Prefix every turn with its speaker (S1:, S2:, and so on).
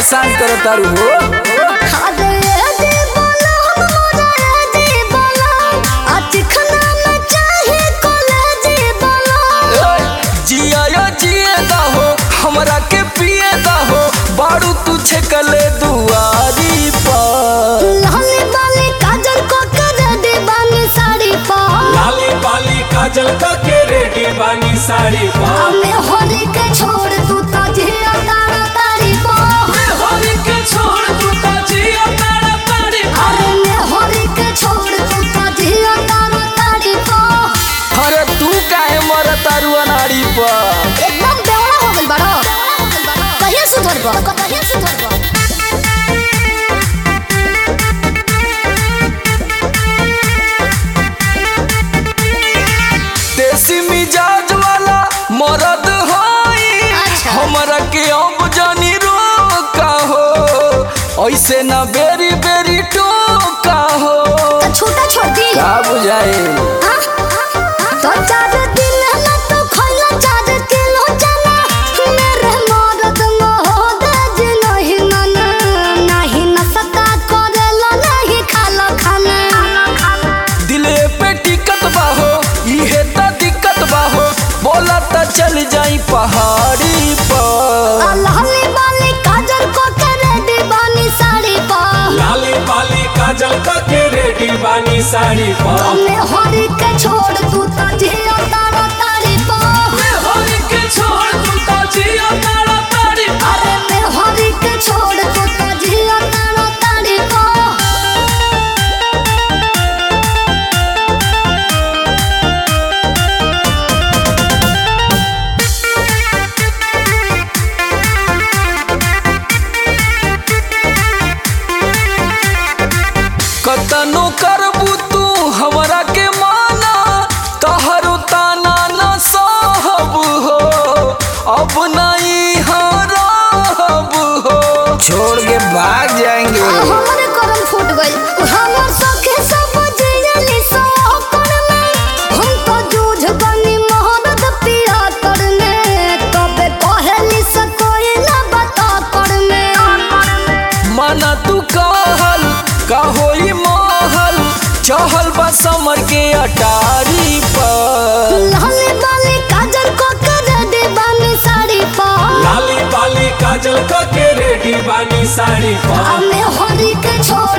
S1: परेशान करत तारू हो
S2: अरे दे बोला मोरा दे बोला आज खाना में चाहे कॉलेज बोला
S1: जिया या जिए दा हो हमरा के पिए दा हो बारू तू छकले दुआरी पर
S2: लाली बाली काजल को कर दे बानी साड़ी पा
S3: लाली बाली काजल का के रेडी बानी साड़ी पा
S2: हमें होली के छोड़ तू तो जिया तारा तारी पा
S3: होली के छोड़ तू तो जिया तारा तारी पा
S2: अरे मैं होली के छोड़ तू तो जिया तारा तारी पा
S1: अरे तू काहे मर तारू अनाड़ी पर
S2: एकदम बेवड़ा हो गइल बाड़ो कहिया सुधरबो कहिया सुधरबो
S1: देसी मिजाज वाला मरद होई
S2: अच्छा।
S1: हमरा के अब जानी रोका हो ऐसे ना बेरी बेरी टोका हो
S2: तो छोटा छोड़ दी
S1: का बुझाए
S2: तो चार दिन ना तो खइला चार किलो चना मेरे मरद मोहद नहीं माना नहीं नसता करेला नहीं खाला खाना
S1: दिले पे टिकट बाहो इहे त दिक्कत बाहो बोला त चल जाई पहाड़ी पर
S2: लाली बाली काजल को करे दीवानी साड़ी पा
S3: लाली बाली काजल का के रेडी बानी साड़ी पा
S2: हमें हरी के छोड़ तू तो जिया तारा तारी पा
S3: होली के छोड़ तू तो जिया तारा तारी पा
S2: अरे मैं हरी के छोड़ तू तो जिया तारा तारी पा
S1: कतनो करबू तू हमरा के माना तहरो ताना न सहब हो अब नहीं हरब हो छोड़ के भाग जाएंगे
S2: हमरे करम फूट गइल हमर सखे सब जियली सो करने हम तो जूझ गनी मोहब्बत पिया करने तबे कहली से कोई ना बता करने
S1: माना तू कहल का होई महल चहल बा समर के अटारी पर
S2: लाली बाली काजल को कर दे बानी साड़ी पा
S3: लाली बाली काजल का के रेडी बानी साड़ी पा
S2: हमें हरी के छोड़